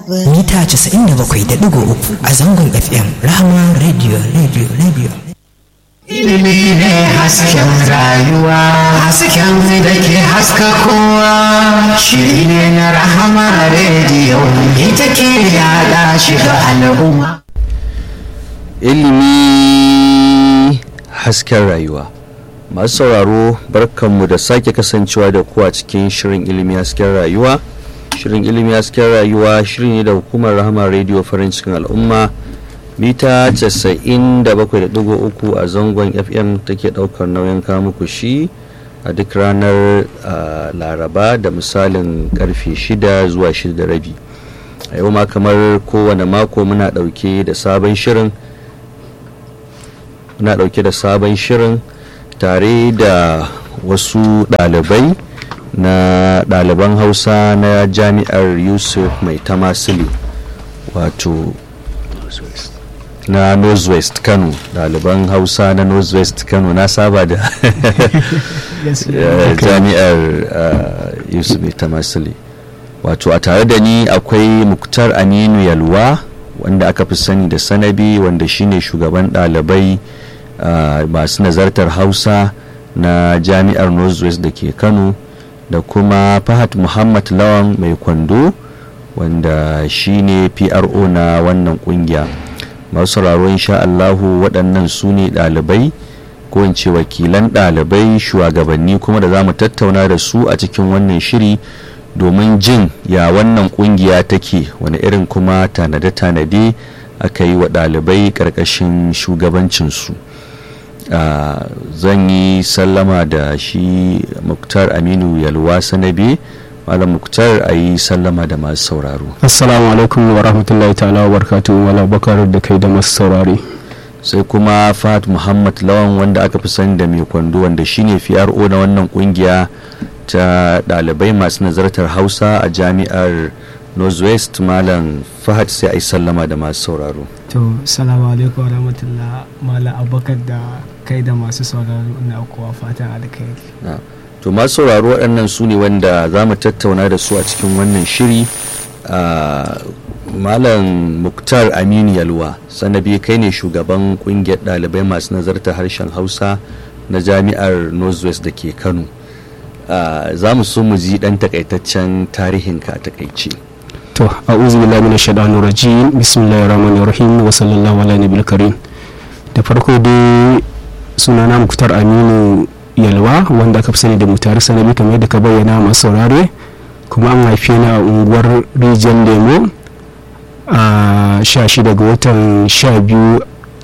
mita 97.3 a zangon fm rahama radio radio radio ilimi ne hasken rayuwa hasken da ke haska kowa shiri ne na rahama rediyo ita ke yada shi ga al'umma ilimi hasken rayuwa masu sauraro barkanmu da sake kasancewa da kuwa cikin shirin ilimi hasken rayuwa shirin ilimi hasken rayuwa shiri ne da hukumar rahama radio farin cikin al'umma mita 97.3 a zangon fm take daukar nauyin muku shi a duk ranar laraba da misalin karfe 6 zuwa 6 da rabi a yau ma kamar kowane mako muna dauke da sabon shirin muna dauke da sabon shirin tare da wasu ɗalibai na ɗaliban hausa na jami'ar yusuf mai tamasili wato na northwest kano ɗaliban hausa na northwest kano na saba da jami'ar yusuf mai tamasili wato a tare da ni akwai muktar aminu yalwa wanda aka fi sani da sanabi wanda shine shugaban ɗalibai masu nazartar hausa na jami'ar northwest da ke kano da kuma fahad muhammad lawan mai kwando wanda shine pro na wannan kungiya masu sauraro insha allahu waɗannan su ne ɗalibai ko in ce wakilan ɗalibai shugabanni kuma da za mu tattauna da su a cikin wannan shiri domin jin ya wannan kungiya take wani irin kuma tanade-tanade aka yi wa ɗalibai ƙarƙashin shugabancinsu Uh, zan yi sallama da shi muktar aminu yalwa sanabe malam muktar a yi sallama da masu sauraro assalamu alaikum wa rahmatullahi ta'ala wa barkatu wala bakar da kai da masu saurari sai kuma fat muhammad lawan wanda aka fi sani da mai kwando wanda shine pro na wannan kungiya ta ɗalibai masu nazartar hausa a jami'ar northwest malam fahad sai a yi sallama da masu sauraro to salamu alaikum wa rahmatullah malam abubakar da kai da masu sauraro na kuwa fatan alkhairi to masu sauraro waɗannan su ne wanda za mu tattauna da su a cikin wannan shiri malam muktar aminu yalwa sanabi kai ne shugaban kungiyar ɗalibai masu nazarta harshen hausa na jami'ar northwest da ke kano za mu so mu ji ɗan takaitaccen tarihinka a takaice to a'udhu billahi minash shaitanir rajim bismillahir rahmanir rahim wa sallallahu ala nabiyil karim da farko dai sunana muktar aminu yalwa wanda aka fi sani da mutare sanabi kamar yadda ka bayyana masu saurare kuma an haife ni a unguwar rijiyar lemo a 16 ga watan 12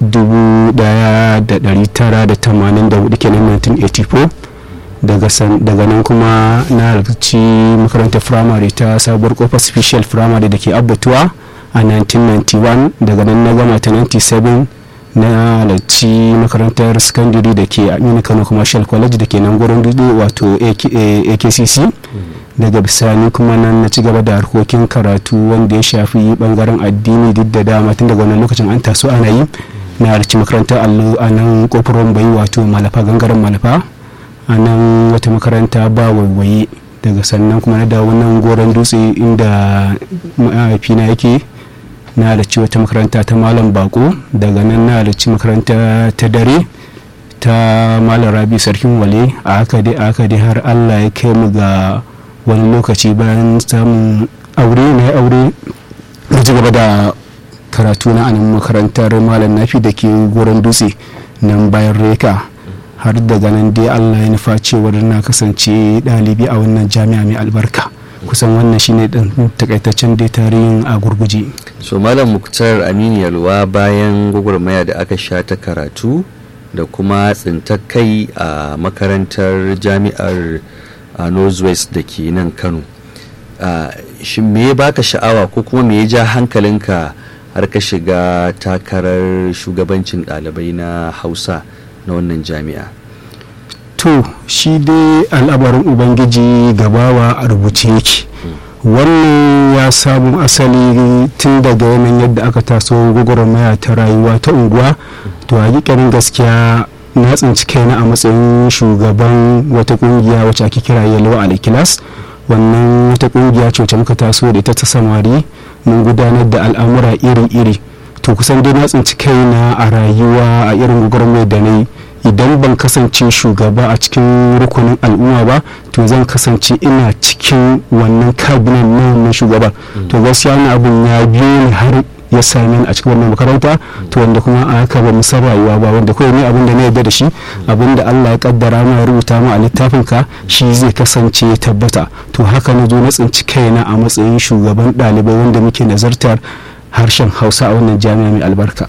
1984 kenan 1984 daga nan kuma na halarci makarantar firamare ta sabuwar kofar special firamare da ke abbatuwa a 1991 daga nan na gama ta 97 na halarci makarantar secondary da ke aminu kano commercial college da ke nan gurin dudu wato akcc daga bisani kuma nan na ci gaba da harkokin karatu wanda ya shafi bangaren addini duk da dama tun daga wannan lokacin an taso ana yi na halarci makarantar allo a nan kofar bai wato malafa gangaren malafa a nan wata makaranta ba waiwaye daga sannan kuma na dawo nan goron dutse inda mahaifina yake na halarci wata makaranta ta malam bako daga nan na halarci makaranta ta dare ta malam rabi sarkin wale a haka dai a haka dai har allah ya kai mu ga wani lokaci bayan samun aure na aure na ci gaba da karatu na anan makarantar malam nafi da ke goron dutse nan bayan reka har daga nan dai allah ya nufa cewar na kasance ɗalibi a wannan jami'a mai albarka kusan wannan shine ɗin takaitaccen dai tarihin a gurguje so malam muktar aminu yalwa bayan gwagwarmaya da aka sha ta karatu da kuma tsintar kai a makarantar jami'ar a northwest da ke nan kano shi me ya baka sha'awa ko kuma me ya ja hankalinka har ka shiga takarar shugabancin ɗalibai na hausa na wannan jami'a to shi dai al'abarin ubangiji gabawa a rubuce yake wannan ya samu asali tun daga yanayin yadda aka taso gwagwarmaya ta rayuwa ta unguwa to hakikanin gaskiya na tsinci kaina a matsayin shugaban wata kungiya wacce ake kira yellow alikilas wannan wata kungiya ce wacce muka taso da ita ta samari mun gudanar da al'amura iri-iri to kusan dai na tsinci kaina a rayuwa a irin gwagwarmayar da na yi idan ban kasance shugaba a cikin rukunin al'umma ba to zan kasance ina cikin wannan kabinet na wannan shugaba to gaskiya wani abin ya biyo ni har ya same ni a cikin wannan makaranta to wanda kuma a haka ba san rayuwa ba wanda kawai ne abin da na yarda da shi abin da Allah ya kaddara ma ya rubuta ma a littafin ka shi zai kasance ya tabbata to haka na zo na tsinci kaina a matsayin shugaban ɗalibai wanda muke nazartar harshen Hausa a wannan jami'a mai albarka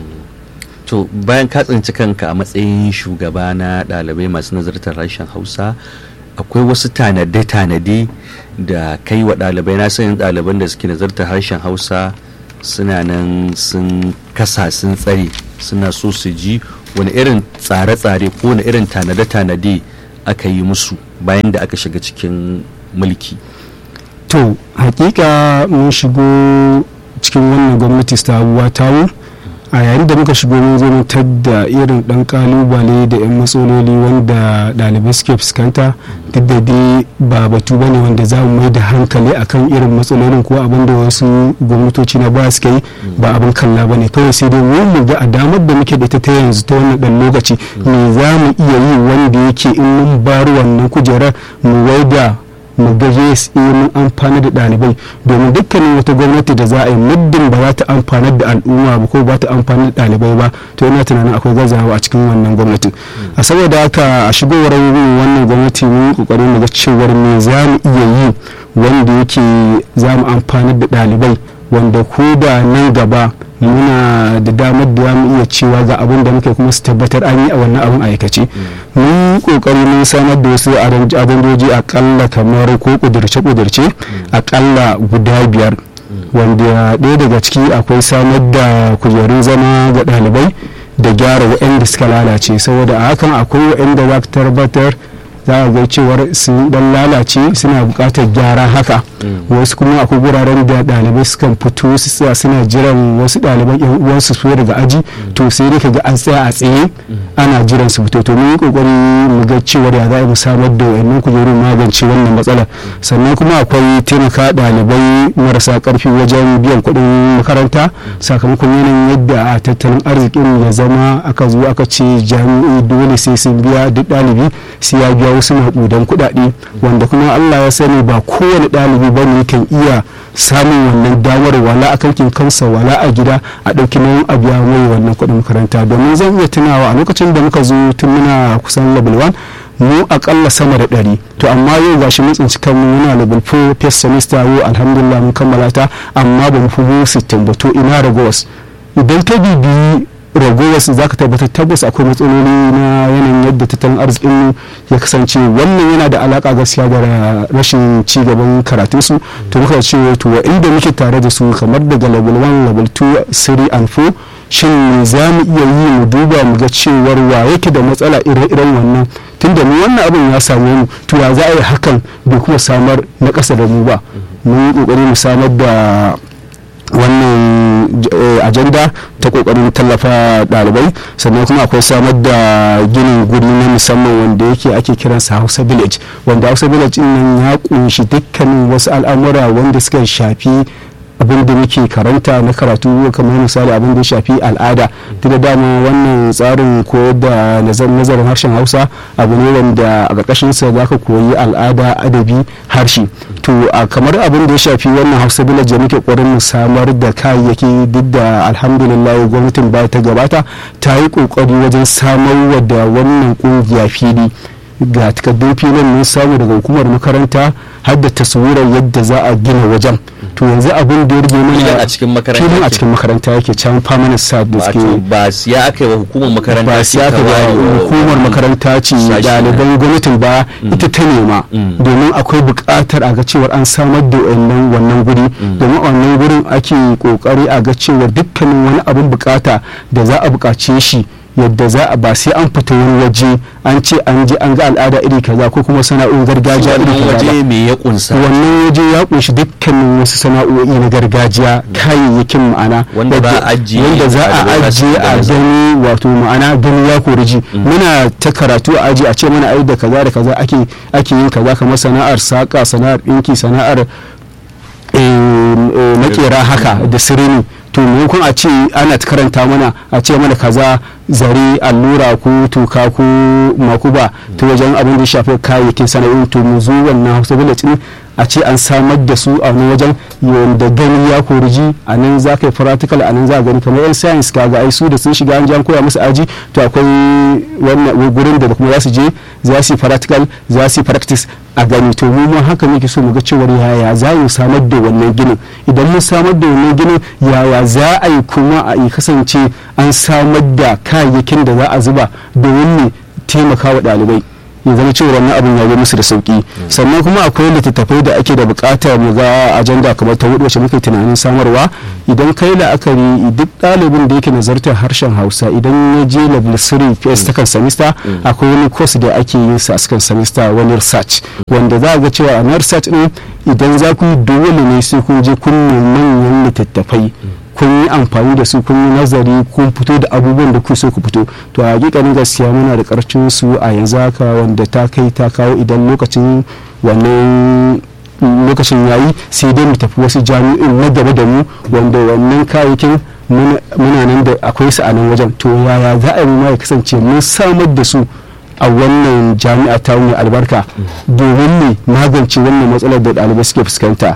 to bayan ka tsinci kanka a matsayin shugaba na ɗalibai masu nazartar harshen hausa akwai wasu tanade-tanade da kai wa ɗalibai na sanin ɗaliban da suke nazartar harshen hausa suna nan sun kasa sun tsare suna so su ji wani irin tsare-tsare ko wani irin tanade-tanade aka yi musu bayan da aka shiga cikin mulki to hakika mun shigo cikin wannan gwamnati sabuwa tawo a yayin da muka shigo mun zo mun da irin dan kalubale da yan matsaloli wanda ɗalibai suke fuskanta duk da dai ba batu ba ne wanda za mu mai da hankali akan irin matsalolin ko abin da wasu gwamnatoci na ba suka yi ba abin kalla ba ne kawai sai dai mu ga a damar da muke da ita ta yanzu ta wannan dan lokaci me za mu iya yi wanda yake in mun bar wannan kujerar mu waida mu ga yes mun amfana da ɗalibai domin dukkanin wata gwamnati da za a yi muddin ba za ta amfanar da al'umma ba ko ba ta amfanar da ɗalibai ba to yana tunanin akwai gazawa a cikin wannan gwamnati a saboda haka a shigowar wannan gwamnati mun kokari mu ga cewar me za mu iya yi wanda yake za mu amfanar da ɗalibai wanda ko da nan gaba muna da damar da mu iya cewa ga abin da muke kuma su tabbatar an yi a wannan abin aikace mun kokari mun samar da wasu adandoji akalla kamar ko kudurce-kudurce akalla guda biyar wanda ɗaya daga ciki akwai samar da kujerun zama ga ɗalibai da gyara waɗanda suka lalace saboda a hakan akwai waɗanda za ka tabbatar za a ga cewar sun dan lalace suna buƙatar gyara haka wasu kuma akwai guraren da ɗalibai sukan fito su tsaya suna jiran wasu ɗaliban yan uwansu su daga aji to sai dai kaga an tsaya a tsaye ana jiran su fito to mun yi kokari mu ga cewar ya za mu samar da wayannan kujerun magance wannan matsalar sannan kuma akwai taimaka ɗalibai marasa ƙarfi wajen biyan kuɗin makaranta sakamakon yanayin yadda a tattalin arzikin ya zama aka zo aka ce jami'o'i dole sai sun biya duk ɗalibi sai ya biya wasu maƙudan kuɗaɗe wanda kuma Allah ya sani ba kowane ɗalibi ba ne kan iya samun wannan damar wala a kankin kansa wala a gida a ɗauki nauyin a biya mai wannan kuɗin makaranta domin zan iya tunawa a lokacin da muka zo tun muna kusan level 1 mu akalla sama da ɗari to amma yau gashi mun tsinci kanmu muna level 4 first semester yau alhamdulillah mun kammala ta amma ba mu fi mu 60 ba to ina ragowas idan ta bibiyi ragowar za ka tabbatar tabbas akwai matsaloli na yanayin yadda tattalin arzikin ya kasance wannan yana da alaka gaskiya da rashin ci gaban karatun su to muka ce to inda muke tare da su kamar daga level 1 level 2 3 and 4 shin za mu iya yi mu duba mu ga cewar wa yake da matsala ire-iren wannan tunda mu wannan abin ya same mu to ya za a yi hakan bai kuma samar na ƙasa da mu ba mun yi ƙoƙari mu samar da wannan ajanda ta kokarin tallafa dalibai sannan kuma akwai samar da ginin guri na musamman wanda yake ake kiransa hausa village wanda hausa village nan ya kunshi dukkanin wasu al'amura wanda suka shafi abin da muke karanta na karatu kamar misali abin da ya shafi al'ada duk da dama wannan tsarin koyar da nazarin harshen hausa abu ne wanda a ƙarƙashin sa za ka koyi al'ada adabi harshe to a kamar abin da ya shafi wannan hausa village da muke ƙoƙarin samar da kayayyaki duk da alhamdulillah gwamnatin baya ta gabata ta yi ƙoƙari wajen samar da wannan ƙungiya fili ga takardun filin mun samu daga hukumar makaranta har da taswirar yadda za a gina wajen to yanzu abin da ya rage mana a cikin makaranta filin a cikin makaranta yake can permanent site da wato suke ba siya aka yi wa hukumar makaranta ba ce siya ta ka ware ba wa- hukumar makaranta ce sashi. ɗaliban gwamnatin ba ita ta nema domin akwai buƙatar a ga cewar an samar da wannan wannan guri domin a wannan gurin ake ƙoƙari a ga cewar dukkanin wani abin buƙata da za a buƙace shi yadda za a ba sai an fita wani waje an ce an je an ga al'ada iri kaza ko kuma sana'o'in gargajiya iri wannan kaza ba. waje me ya kunsa wannan waje ya kunshi dukkanin wasu sana'o'i na gargajiya kayayyakin ma'ana Wanda za a wadda- ajiye wanda za a ɗalibai za su ajiye a gane za- gani wato ma'ana gani ya kori ji muna ta karatu a aji a ce mana ai da kaza da kaza ake ake yin kaza kamar sana'ar saka sana'ar ɗinki sana'ar eh, eh, makera kujera haka da sirini to maimakon a ce ana ta karanta mana a ce mana kaza zare allura ko tuka ko makuba ta wajen abin da ya shafi kayayyakin sana'o'i to mu zo wannan hausa village din a ce an samar da su a wani wajen yadda gani ya koriji a nan za ka yi practical a nan za a gani kamar yan science kaga ai su da sun shiga an jan koya musu aji to akwai wannan gurin da kuma za su je za su yi practical za su yi practice a gani to mu ma haka muke so mu ga cewar yaya za mu samar da wannan ginin idan mun samar da wannan ginin yaya za a yi kuma a yi kasance an samar da kayayyakin da za a zuba domin ne taimaka wa ɗalibai ya zama cewa wannan abin ya yi musu da sauki sannan kuma akwai littattafai da ake da bukatar mu ga ajanda kamar ta hudu wacce muke tunanin samarwa idan kai la'akari duk ɗalibin da yake nazartar harshen hausa idan ya je level 3 ps ta kan semester akwai wani course da ake yin sa a cikin semester wani research wanda za ga cewa a research din idan za ku yi dole ne sai kun je kun manyan littattafai kun yi amfani da su kun yi nazari kun fito da abubuwan da ku so ku fito to a hakikanin gaskiya muna da karcin su a yanzu haka wanda ta kai ta kawo idan lokacin wannan lokacin yayi sai dai mu tafi wasu jami'in na gaba da mu wanda wannan kayayyakin muna nan da akwai su a nan wajen to yaya za a yi ma ya kasance mun samar da su a wannan jami'a ta wani albarka domin ne magance wannan matsalar da ɗalibai suke fuskanta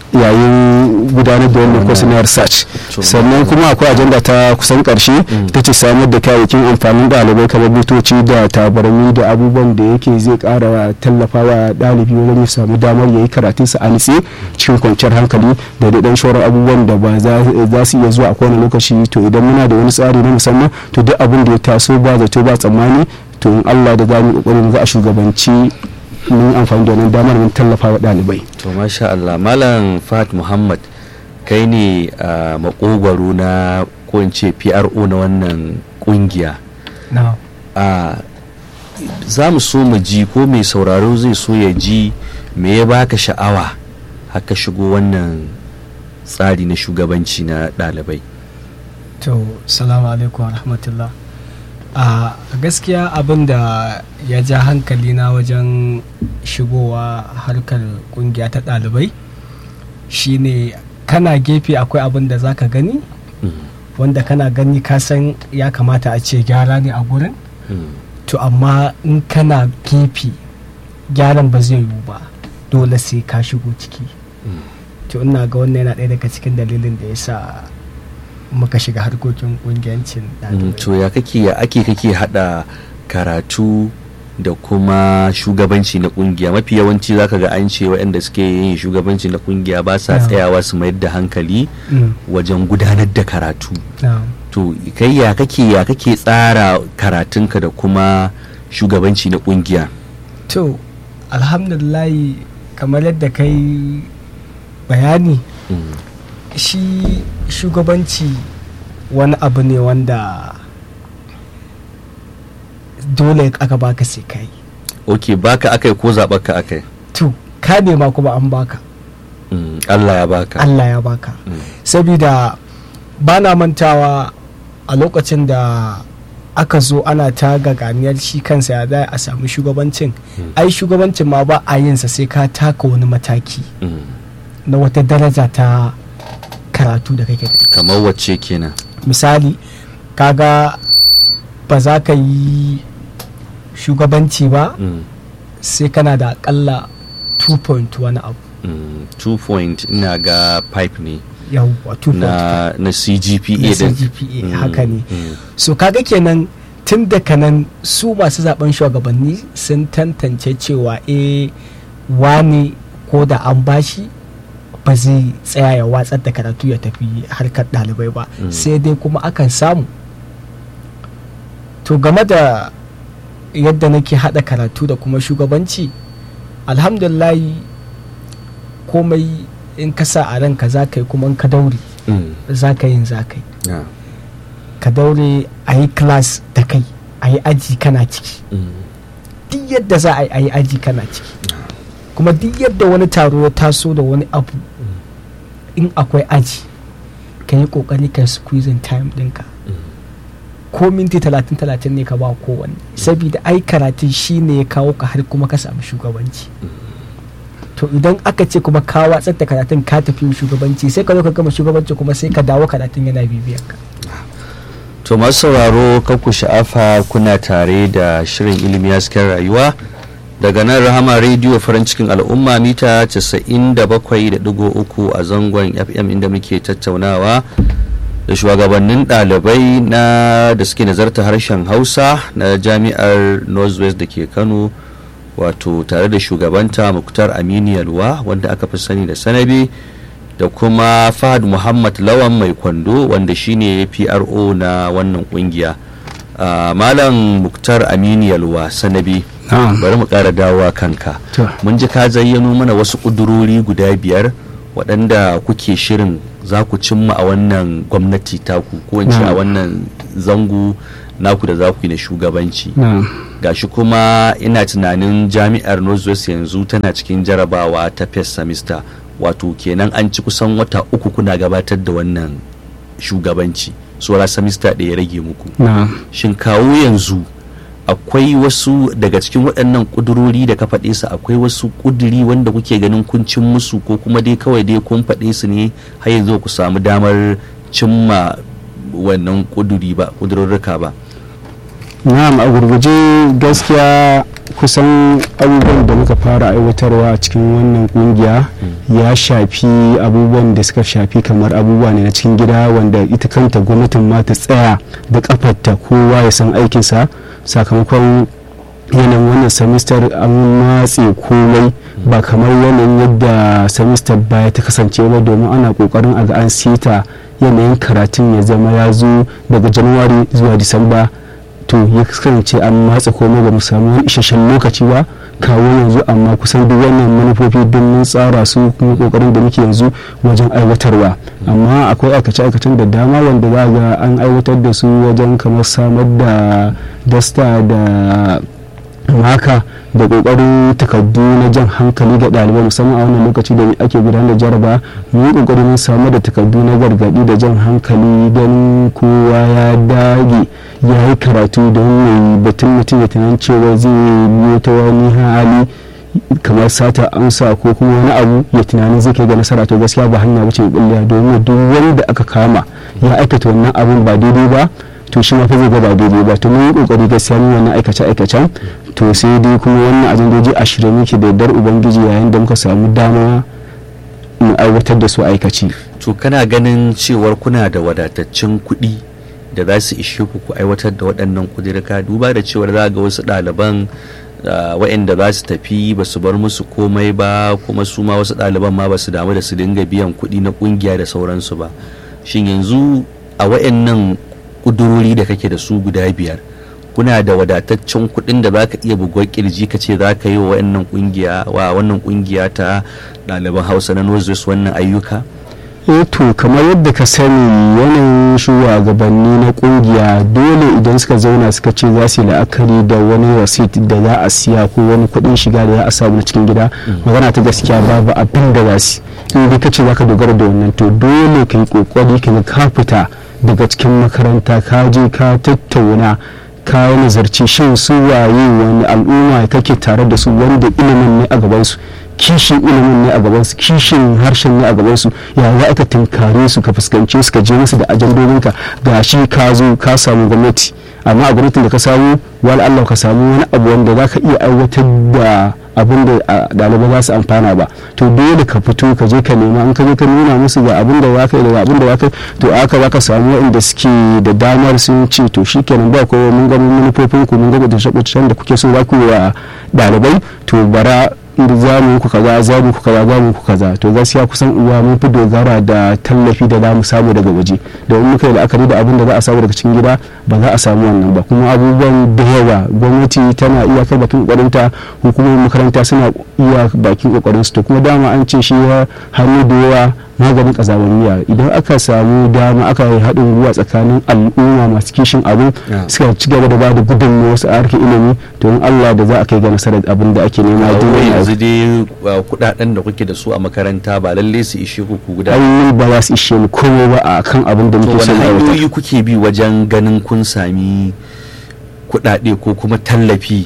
yayin gudanar da wannan course na research sannan kuma akwai ajanda ta kusan karshe ta ce samar da kayayyakin amfanin ɗalibai kamar butoci da tabarmi da abubuwan da yake zai kara tallafawa ɗalibi wajen ya samu damar ya yi karatunsa a nitse cikin kwanciyar hankali da da shauran abubuwan da ba za su iya zuwa a kowane lokaci to idan muna da wani tsari na musamman to duk abin da ya taso ba zato ba tsammani to in Allah da za mu kokarin za a shugabanci mun amfani da wannan damar mun tallafa wa ɗalibai. to masha Allah malam Fat Muhammad kai ne a makogwaro na ko in ce PRO na wannan kungiya a za mu so mu ji ko mai sauraro zai so ya ji me ya baka sha'awa haka shigo wannan tsari na shugabanci na ɗalibai to salamu alaikum wa rahmatullah a gaskiya abin da ya ja hankali na wajen shigowa harkar kungiya ta ɗalibai shine kana gefe akwai abin da za ka gani wanda kana gani ka san ya kamata a ce gyara ne a gurin to amma in kana gefe gyaran ba zai yiwu ba dole sai ka shigo ciki to ina ga wannan yana ɗaya daga cikin dalilin da ya sa muka shiga harkokin kungiyancin to ya kake ya ake kake hada karatu da kuma shugabanci na kungiya mafi yawanci zaka ga an ce waɗanda suke yin shugabanci na kungiya ba sa tsayawa su mayar da hankali wajen gudanar da karatu to kai ya kake ya kake tsara karatunka da kuma shugabanci na kungiya to alhamdulillah kamar yadda kai bayani shi shugabanci wani abu ne wanda dole aka baka sai kai ok baka akai ko zaɓarka akai to ka nema kuma an baka mm, Allah ya baka Allah ya baka Mm. saboda ba na mantawa a lokacin da aka zo ana ta gaganiyar shi kansa ya za a samu shugabancin ai shugabancin ma ba a yinsa sai ka taka wani mataki Mm, na wata daraja ta karatu da kake da ita. kamar wacce kenan misali kaga ba za ka yi shugabanci ba Mm, sai kana da akalla 2 wani abu mm, two point ina ga pipe ne yawwa 2 na na CGPA na din CGPA Mm, haka ne mm, so kaga kenan tun daga nan su masu zaben shugabanni sun tantance cewa eh wani ko da an bashi ba zai tsaya ya watsar da karatu ya tafi harkar ɗalibai ba Mm. sai dai kuma akan samu to game da yadda nake haɗa karatu da kuma shugabanci alhamdulillahi komai in ka sa a ranka za ka yi kuma in ka daure mm, za ka yin za ka yi yeah, ka daure a yi class da kai a yi aji kana ciki mm, duk yadda za a yi a yi aji kana ciki kuma duk yadda wani taro ya taso da wani abu in akwai aji ka yi kokari ka squeezing time ɗinka ko minti talatin talatin ne ka ba kowanne saboda ai karatun shi ne ya kawo ka har kuma ka samu shugabanci to idan aka ce kuma ka watsar da karatun ka tafi shugabanci sai ka zo ka gama shugabanci kuma sai ka dawo karatun yana bibiyar ka to masu sauraro ku sha'afa kuna tare da shirin ilimi hasken rayuwa daga nan rahama rediyo farin cikin al'umma mita 97.3 a zangon fm inda muke tattaunawa da shugabannin ɗalibai na da suke nazarta harshen hausa na jami'ar northwest da ke kano wato tare da shugabanta muktar aminu yalwa wanda aka fi sani da sanabi da kuma fahad muhammad lawan mai kwando wanda shine pro na wannan kungiya uh, malam muktar aminu yalwa sanabi bari mu ƙara dawowa kanka mun ji ka zayyano mana wasu ƙudurori guda biyar waɗanda kuke shirin za ku cimma a wannan gwamnati taku ko in ce a wannan zango naku da za ku yi na shugabanci gashi kuma ina tunanin jami'ar northwest yanzu tana cikin jarabawa ta first semester wato kenan an ci kusan wata uku kuna gabatar da wannan shugabanci saura semester ɗaya rage muku shin kawo yanzu akwai wasu daga cikin waɗannan ƙudurori da ka faɗe su akwai wasu ƙuduri wanda kuke ganin kun cin musu ko kuma dai kawai dai kun faɗe su ne har yanzu ku samu damar cimma wannan ƙuduri ba ƙudurorruka ba na'am a gurguje gaskiya kusan abubuwan da muka fara aiwatarwa a cikin wannan kungiya ya shafi abubuwan da suka shafi kamar abubuwa ne na cikin gida wanda ita kanta gwamnatin ma ta tsaya da kafarta kowa ya san aikinsa sakamakon yanayin wannan semester an matse komai ba kamar yanayin yadda semester baya ta kasance ba domin ana kokarin a ga an sita yanayin karatun ya zama ya zo daga januwari zuwa disamba to ya kasance an matsa komai ba mu samu isasshen lokaci ba kawo yanzu amma kusan duk wannan manufofi don mun tsara su kuma kokarin da muke yanzu wajen aiwatarwa amma akwai aikace-aikacen da dama wanda za ga an aiwatar da su wajen kamar samar da dasta da maka da kokarin takardu na jan hankali ga ɗalibai musamman a wannan lokaci da ake gudanar da jaraba mu yi kokarin samar da takardu na gargaɗi da jan hankali ganin kowa ya dage ya yi karatu don mai batun mutum ya tunan cewa zai biyo ta wani hali kamar sata amsa ko kuma wani abu ya tunanin zai kai ga nasara to gaskiya ba hanya wuce bulliya domin duk wanda aka kama ya aikata wannan abun ba daidai ba to shi ma fa zai ga ba daidai ba to mun yi kokari gaskiya mun wannan aikace aikacen to sai dai kuma wannan ajandoji a shirye muke da dar ubangiji yayin da muka samu dama mu aiwatar da su aikaci to kana ganin cewar kuna da wadataccen kuɗi da za su ishe ku ku aiwatar da waɗannan kudirka duba da cewar za ga wasu ɗaliban waɗanda za su tafi ba su bar musu komai ba kuma su ma wasu ɗaliban ma ba su damu da su dinga biyan kuɗi na ƙungiya da sauransu ba shin yanzu a waɗannan ƙudurori da kake da su guda biyar kuna da wadataccen kuɗin da za ka iya bugon kirji ka ce za ka yi wa wannan ƙungiya wa wannan ƙungiya ta ɗaliban hausa na northwest wannan ayyuka eh to kamar yadda ka sani yanayin shugabanni na kungiya dole idan suka zauna suka ce za su yi la'akari da wani wasit da za a siya ko wani kuɗin shiga da za a samu na cikin gida magana ta gaskiya babu abin da za su in dai ka ce za ka dogara da wannan to dole ka yi kokari ka ka fita daga cikin makaranta ka je ka tattauna ka nazarci shin su waye wani al'umma kake tare da su wanda ilimin ne a gabansu kishin ilimin ne a gabansu kishin harshen ne a gabansu ya za ka tunkare su ka fuskance su ka je musu da ajandodinka ga shi ka zo ka samu gwamnati amma a gwamnatin da ka samu wani allah ka samu wani abu wanda za ka iya aiwatar da abin da ɗalibai za su amfana ba to dole ka fito ka je ka nema in ka je ka nuna musu ga abin da za ka yi da abin da za ka yi to aka za ka samu waɗanda suke da damar sun ce to shikenan ba kowa mun ga manufofin ku mun ga da shakwacin da kuke so za ku yi wa ɗalibai to bara za mu ku kaza za mu ku kaza za mu ku kaza to gaskiya kusan uwa mun fi dogara da tallafi da za mu samu daga waje domin muka yi la'akari da abin da za a samu daga cikin gida ba za a samu wannan ba kuma abubuwan da yawa gwamnati tana iya kai bakin kokarinta hukumomin makaranta suna iya bakin kokarin su to kuma dama an ce shi hannu da yawa maganin kazamaniya idan aka samu dama aka yi haɗin gwiwa tsakanin al'umma masu kishin abu suka ci gaba da ba da gudunmawa wasu a harkar ilimi to in Allah da za a kai ga nasarar abin da ake nema yanzu dai kudaden da kuke da su a makaranta ba lalle su ishe ku ku guda ai ba za su ishe mu komai ba a kan abin da muke so son aiwatar kuke bi wajen ganin kun sami kudade ko kuma tallafi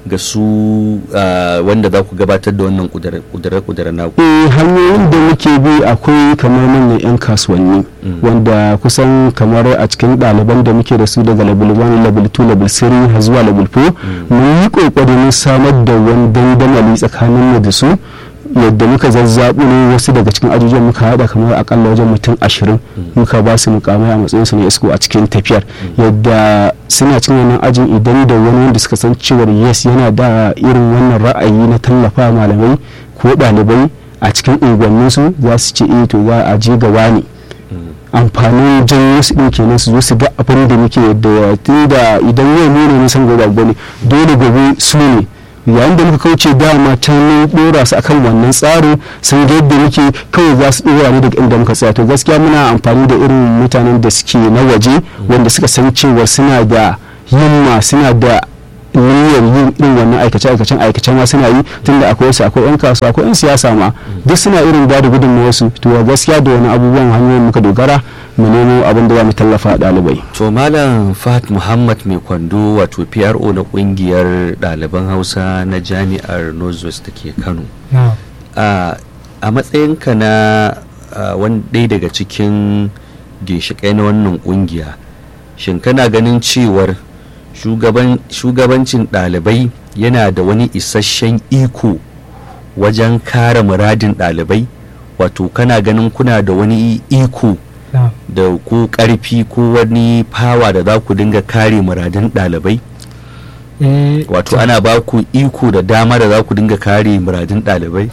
ga su ah, wanda za ku gabatar da wannan kudure-kudure naku eh hanyoyin da muke bi akwai kamar manyan 'yan kasuwanni wanda kusan kamar a cikin ɗaliban da muke da su daga level 1 level 2 level 3 har zuwa level 4 mun yi ƙoƙarin samar da wani dandamali tsakanin mu da su yadda muka zazzaɓu ne wasu daga cikin ajujuwan muka haɗa kamar akalla wajen mutum ashirin muka ba su mukamai a matsayin su na isko a cikin tafiyar yadda suna cikin wannan ajin idan da wani wanda suka san cewar yes yana da irin wannan ra'ayi na tallafa malamai ko ɗalibai a cikin unguwanninsu za su ce eh to za a je gaba ne amfanin janyo su ɗin kenan su zo su ga abin da muke yadda tunda idan yau mu ne nisan gobe abu ne dole gobe su ne yayin da muka kauce dama can mun dora su akan wannan tsarin sun ga yadda muke kawai za su dora ne daga inda muka tsaya to gaskiya muna amfani da irin mutanen da suke na waje wanda suka san cewa suna da himma suna da niyyar yin irin wannan aikace aikacen aikace ma suna yi tunda akwai wasu akwai yan kasuwa akwai yan siyasa ma duk suna irin ba da gudunmawar su to gaskiya da wani abubuwan hanyoyin muka dogara mu nemo abin da za mu tallafa ɗalibai to malam fahad muhammad mai kwando wato pro na kungiyar ɗaliban hausa na jami'ar northwest da ke kano a a matsayinka na a, wani ɗaya daga cikin ginshiƙai na wannan ƙungiya shin kana ganin cewar shugaban- shugabancin ɗalibai yana da wani isasshen iko wajen kare muradin ɗalibai wato kana ganin kuna da wani iko da ko ƙarfi ko wani fawa da za ku dinga kare muradin ɗalibai wato ana ba ku iko da dama da za ku dinga kare muradin ɗalibai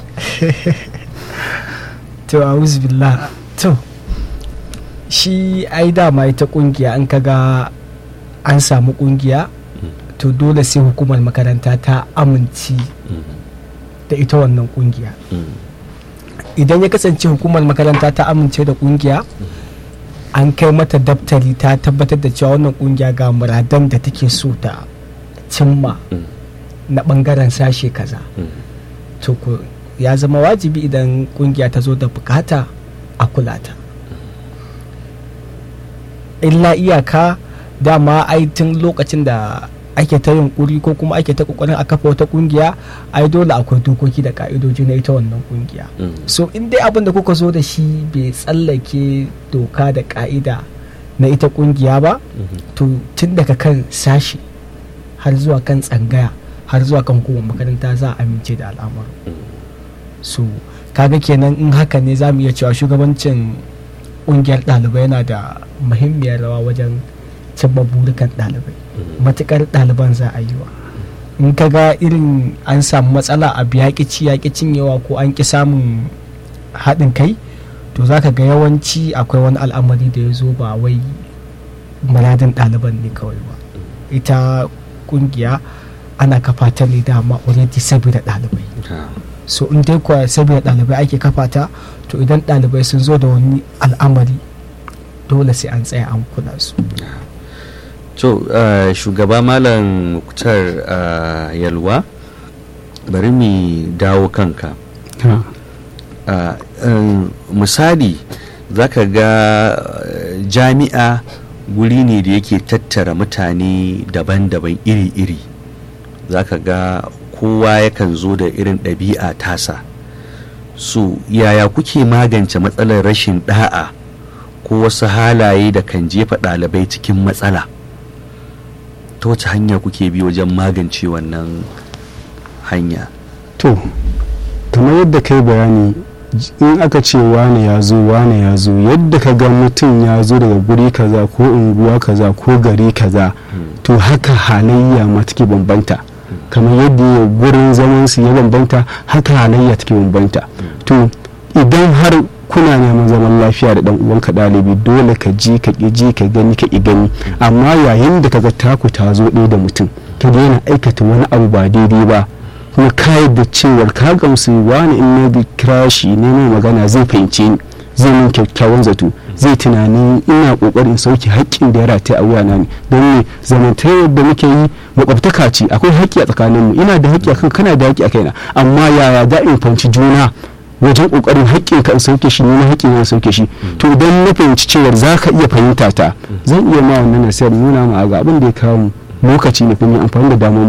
to billah to shi ai dama ita kungiya an kaga an samu kungiya to dole sai hukumar makaranta ta amince da ita wannan kungiya idan ya kasance hukumar makaranta ta amince da kungiya an kai mata daftari ta tabbatar da cewa wannan kungiya ga muradan da take so ta cimma na bangaren sashe kaza to ku ya zama wajibi idan kungiya ta zo da bukata a kula ta illa iyaka dama ai tun lokacin da ake ta yunkuri ko kuma ake ta kokarin a kafa wata kungiya ai dole akwai dokoki da ka'idoji na ita wannan kungiya so in dai abin da kuka zo da shi bai tsallake doka da ka'ida na ita kungiya ba to tun daga kan sashi har zuwa kan tsangaya har zuwa kan hukumar makaranta za a amince da al'amarin so kaga kenan in haka ne za mu iya cewa shugabancin kungiyar ɗalibai yana da muhimmiyar rawa wajen cimma burukan ɗalibai matukar ɗaliban za a yi wa in ka ga irin an samu matsala a yaƙi ci yaƙi cinyewa ko an ƙi samun haɗin kai to za ka ga yawanci akwai wani al'amari da ya zo ba wai muradin ɗaliban ne kawai ba ita ƙungiya ana kafa ta ne dama already saboda ɗalibai so in dai kuwa saboda ɗalibai ake kafa ta to idan ɗalibai sun zo da wani al'amari dole sai an tsaya an kula su to uh, shugaba malam muktar uh, yalwa bari mu dawo kanka uh, um, misali zaka ga jami'a guri ne da yake tattara mutane daban-daban iri-iri zaka ga kowa yakan zo da irin ɗabi'a tasa so yaya kuke magance matsalar rashin ɗa'a ko wasu halaye da kan jefa ɗalibai cikin matsala ta wace hanya kuke bi wajen magance wannan hanya to kamar yadda kai bayani in aka ce wane ya zo wane ya zo yadda ka ga mutum ya zo daga guri kaza ko unguwa kaza ko gari kaza to haka halayya ma take bambanta kamar yadda ya gurin zaman su ya bambanta haka halayya take bambanta to idan har kuna neman zaman lafiya da dan uwanka ɗalibi dole ka ji ka ƙi ji ka gani ka ƙi gani amma yayin da kaga taku ta zo ɗaya da mutum ka daina aikata wani abu ba daidai ba kuma ka yadda cewar ka gamsu wani in na bi kira shi ne mai magana zai fahimce ni zai min kyakkyawan zato zai tunanin ina kokarin sauke haƙƙin da ya rataya a wuyana ne don ne zamantakewar da muke yi makwabtaka ce akwai haƙƙi a tsakaninmu ina da haƙƙi akan kana da haƙƙi a kaina amma yaya da in fahimci juna wajen kokarin haƙƙin ka in sauke shi ne na haƙƙin na sauke shi to idan na fahimci cewar za ka iya fahimta ta zan iya ma wannan nasiyar nuna ma ga abin da ya kawo mu lokaci ne kuma amfani da damar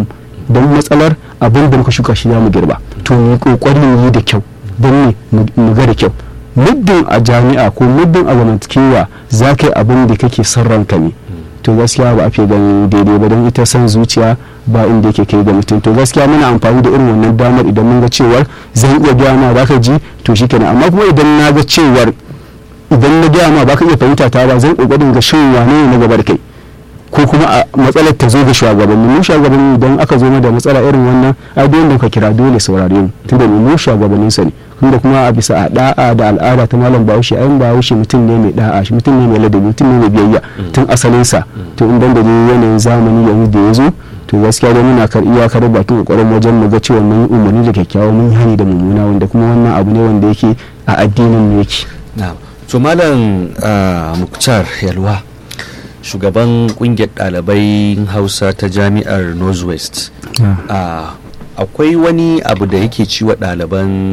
don matsalar abin da muka shuka shi za mu girba to mu yi kokari mu yi da kyau don ne mu ga da kyau muddin a jami'a ko muddin a zamantakewa za ka yi abin da kake son ranka ne to gaskiya ba a fi ganin daidai ba don ita son zuciya ba inda yake kai ga mutum to gaskiya muna amfani da irin wannan damar idan mun ga cewar zan iya gaya ma baka ji to shikenan amma kuma idan na ga cewar idan na gaya ma baka iya fahimta ta ba zan kokarin ga shin wane ne na gaba da kai ko kuma a matsalar ta zo ga shugabanni mu shugabanni idan aka zo da matsala irin wannan ai duk wanda ka kira dole saurare mu tunda mu shugabannin sa ne tunda kuma a bisa a da'a da al'ada ta malam bahaushe ai bahaushe mutum ne mai da'a shi mutum ne mai ladabi mutum ne mai biyayya tun asalin sa to in dan da yanayin zamani yanzu da ya zo to gaskiya dai muna kar iyakar bakin kokarin wajen mu ga cewa mun umarni da kyakkyawa mun hani da mummuna wanda kuma wannan abu ne wanda yake a addinin mu yake na'am to malam muktar yalwa shugaban kungiyar ɗalibai hausa ta jami'ar northwest akwai wani abu da yake ciwa ɗaliban